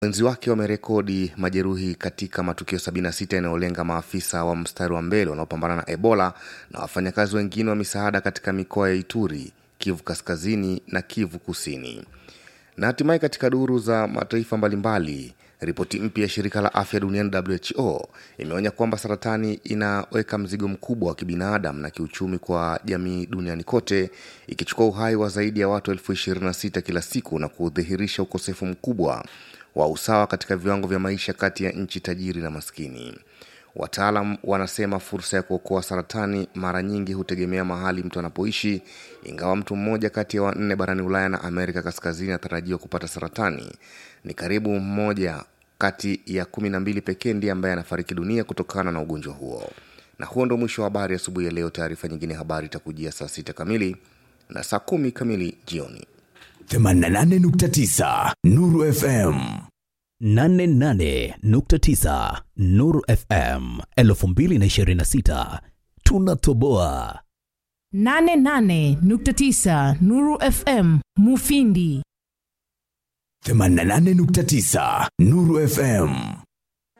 Wenzi wake wamerekodi majeruhi katika matukio 76 yanayolenga maafisa wa mstari wa mbele wanaopambana na Ebola na wafanyakazi wengine wa misaada katika mikoa ya Ituri, Kivu Kaskazini na Kivu Kusini. Na hatimaye katika duru za mataifa mbalimbali, ripoti mpya ya shirika la afya duniani WHO imeonya kwamba saratani inaweka mzigo mkubwa wa kibinadamu na kiuchumi kwa jamii duniani kote, ikichukua uhai wa zaidi ya watu elfu 26 kila siku na kudhihirisha ukosefu mkubwa wa usawa katika viwango vya maisha kati ya nchi tajiri na maskini. Wataalam wanasema fursa ya kuokoa saratani mara nyingi hutegemea mahali mtu anapoishi. Ingawa mtu mmoja kati ya wanne barani Ulaya na Amerika Kaskazini anatarajiwa kupata saratani, ni karibu mmoja kati ya kumi na mbili pekee ndiye ambaye anafariki dunia kutokana na ugonjwa huo. Na huo ndo mwisho wa habari asubuhi ya leo. Taarifa nyingine habari itakujia saa sita kamili na saa kumi kamili jioni. 88.9 Nuru FM 88.9 Nuru FM 2026 tunatoboa 88.9 Nuru FM Mufindi 88.9 Nuru FM